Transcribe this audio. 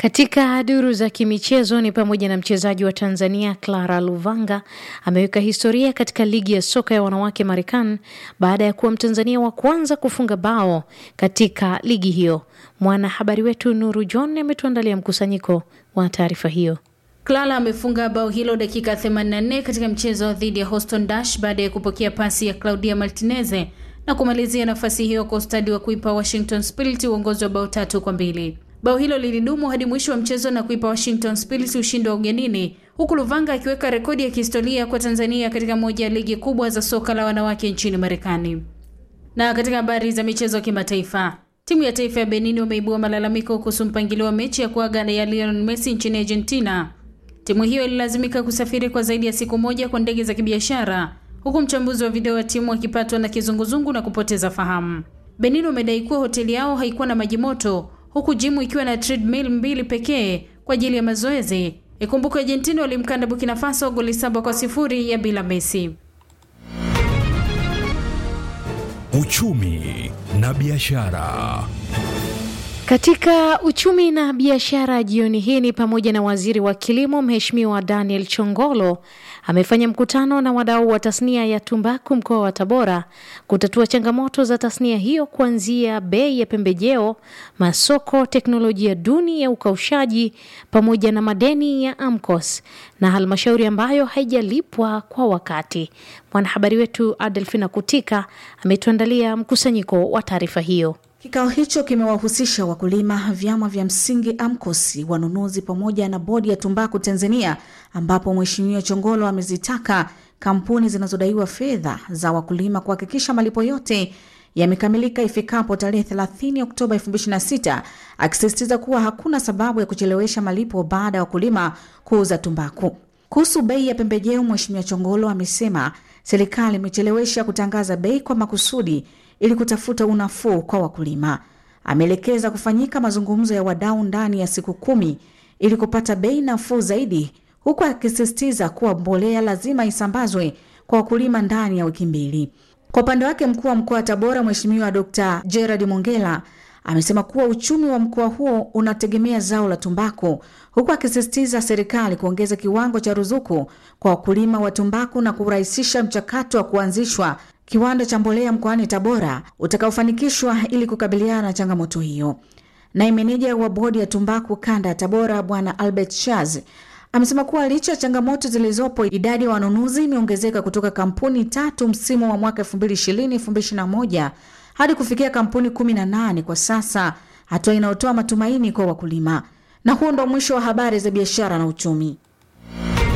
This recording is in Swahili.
Katika duru za kimichezo ni pamoja na mchezaji wa Tanzania Clara Luvanga ameweka historia katika ligi ya soka ya wanawake Marekani baada ya kuwa Mtanzania wa kwanza kufunga bao katika ligi hiyo. Mwanahabari wetu Nuru John ametuandalia mkusanyiko wa taarifa hiyo. Clara amefunga bao hilo dakika 84 katika mchezo dhidi ya Houston Dash baada ya kupokea pasi ya Claudia Martineze na kumalizia nafasi hiyo kwa ustadi wa kuipa Washington Spirit uongozi wa bao tatu kwa mbili. Bao hilo lilidumu hadi mwisho wa mchezo na kuipa Washington Spirit ushindi wa ugenini, huku Luvanga akiweka rekodi ya kihistoria kwa Tanzania katika moja ya ligi kubwa za soka la wanawake nchini Marekani. Na katika habari za michezo kimataifa, timu ya taifa ya Benin wameibua malalamiko kuhusu mpangilio wa mechi ya kuaga ya Lionel Messi nchini Argentina. Timu hiyo ililazimika kusafiri kwa zaidi ya siku moja kwa ndege za kibiashara, huku mchambuzi wa video wa timu akipatwa na kizunguzungu na kupoteza fahamu. Benin wamedai kuwa hoteli yao haikuwa na maji moto huku jimu ikiwa na treadmill mbili pekee kwa ajili ya mazoezi. Ikumbuke Argentina walimkanda Burkina Faso goli saba kwa sifuri ya bila Messi. Uchumi na biashara. Katika uchumi na biashara jioni hii ni pamoja na waziri wa kilimo Mheshimiwa Daniel Chongolo amefanya mkutano na wadau wa tasnia ya tumbaku mkoa wa Tabora kutatua changamoto za tasnia hiyo kuanzia bei ya pembejeo, masoko, teknolojia duni ya ukaushaji pamoja na madeni ya AMCOS na halmashauri ambayo haijalipwa kwa wakati. Mwanahabari wetu Adelfina Kutika ametuandalia mkusanyiko wa taarifa hiyo. Kikao hicho kimewahusisha wakulima, vyama vya msingi AMCOS, wanunuzi pamoja na bodi ya tumbaku Tanzania, ambapo Mheshimiwa Chongolo amezitaka kampuni zinazodaiwa fedha za wakulima kuhakikisha malipo yote yamekamilika ifikapo tarehe 30 Oktoba 2026, akisisitiza kuwa hakuna sababu ya kuchelewesha malipo baada ya wakulima kuuza tumbaku. Kuhusu bei ya pembejeo, Mheshimiwa Chongolo amesema serikali imechelewesha kutangaza bei kwa makusudi ili kutafuta unafuu kwa wakulima. Ameelekeza kufanyika mazungumzo ya wadau ndani ya siku kumi ili kupata bei nafuu zaidi, huku akisisitiza kuwa mbolea lazima isambazwe kwa wakulima ndani ya wiki mbili. Kwa upande wake, mkuu wa mkoa wa Tabora Mheshimiwa Dr. Gerard Mongela amesema kuwa uchumi wa mkoa huo unategemea zao la tumbaku, huku akisisitiza serikali kuongeza kiwango cha ruzuku kwa wakulima wa tumbaku na kurahisisha mchakato wa kuanzishwa kiwanda cha mbolea mkoani Tabora utakaofanikishwa ili kukabiliana na changamoto hiyo. Naye meneja wa bodi ya tumbaku kanda ya Tabora Bwana Albert Shaz amesema kuwa licha ya changamoto zilizopo, idadi ya wanunuzi imeongezeka kutoka kampuni tatu msimu wa mwaka 2020-2021 hadi kufikia kampuni 18 kwa sasa, hatua inayotoa matumaini kwa wakulima. Na huo ndo mwisho wa habari za biashara na uchumi.